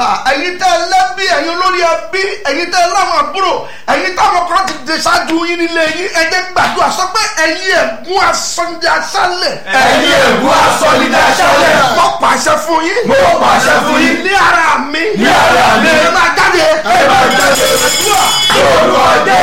ẹ̀yin tẹ́ ẹ lẹ́bí ẹ̀yin olórí ẹbí ẹ̀yin tẹ́ ẹ láwọn àbúrò ẹ̀yin táwọn kan ti dé ṣáájú yín nílé yín ẹ jẹ́ gbàdúrà sọ pé ẹ̀yin ẹ̀gún asọ́njẹ aṣálẹ̀. ẹ̀yin ègún asọ́nidá aṣálẹ̀. mo pàṣẹ fún yín. mo pàṣẹ fún yín. ní ara mi. ní ara mi. ẹ máa jáde. ẹ máa jáde. lórúkọ dé.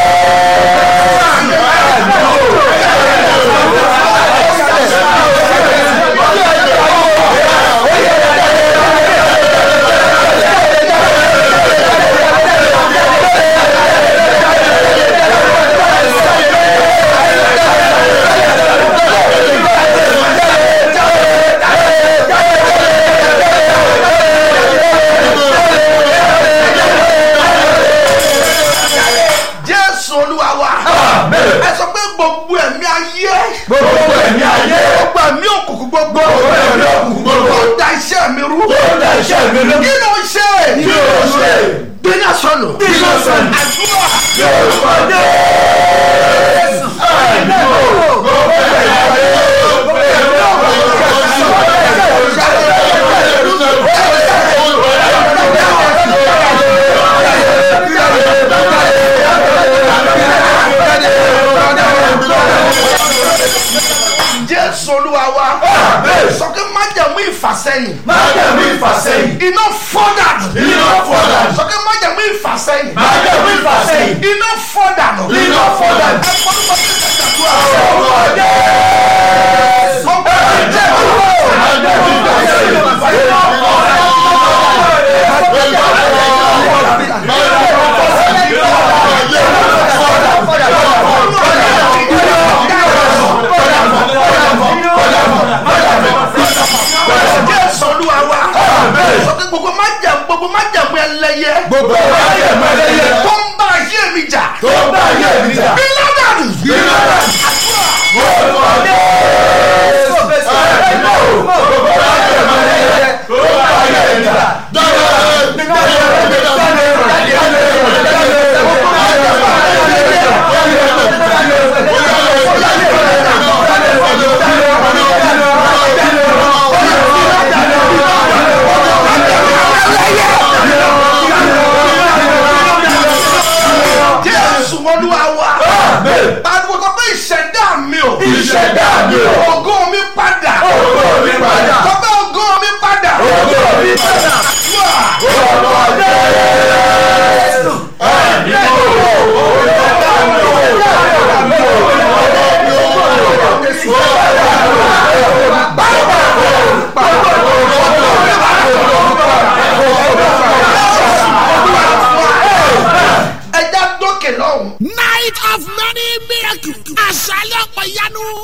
jésù olúwa wa. ẹ sọ pé gbogbo ẹ̀mí ayé. gbogbo ẹ̀mí ayé. gbogbo ẹ̀mí òkùnkùn gbogbo. gbogbo ẹ̀mí òkùnkùn gbogbo. tó da iṣẹ́ mi rú. tó da iṣẹ́ mi rú. kí ló ń ṣe. kí ló ṣe. gbéná sọnù. Gbéná sọnù. àdúrà. lórúkọ dé. ẹ̀mí o. gbogbo ẹ̀mí ayé. gbogbo ẹ̀mí jésù olúwa wa. sọ pé májàmú ìfàsẹ́yìn. májẹ̀mú ìfàsẹ́yìn. iná fọ́dà. Iná fọ́ dànù. sọ pé májàmú ìfàsẹ́yìn. májẹ̀mú ìfàsẹ́yìn. iná fọ́dà. Iná fọ́ dànù. ẹ fọ́dún bá ti ṣàdúrà. lórúkọ dé. ọgbà ìjẹ́ májẹ̀mú ìfàsẹ́yìn. jésù olúwa wa. sọ pé gbogbo májàmú gbogbo májàmú ẹlẹ́yẹ. gbogbo májẹ̀mú ẹlẹ́yẹ. tó ń bá ayé mi jà. tó bá yé mi jà. iná dànù. Iná dànù. lórúkọ dé. ẹ̀mí o. gbogbo májẹ̀mú ẹlẹ́yẹ. tó bá yé mi jà. jésù olúwa wa. pariwo sọ pé ìṣẹ̀dá mi o. ìṣẹ̀dá mi o. ògo mi padà. Ògo mi padà. sọ pé ògo mi padà. Ògo mi padà. Àdúrà. lórúkọ dé. ẹ̀mí o. ẹja dókè lọ́hùn. night of many miracles. àṣálẹ̀ ọ̀pọ̀ ìyanu.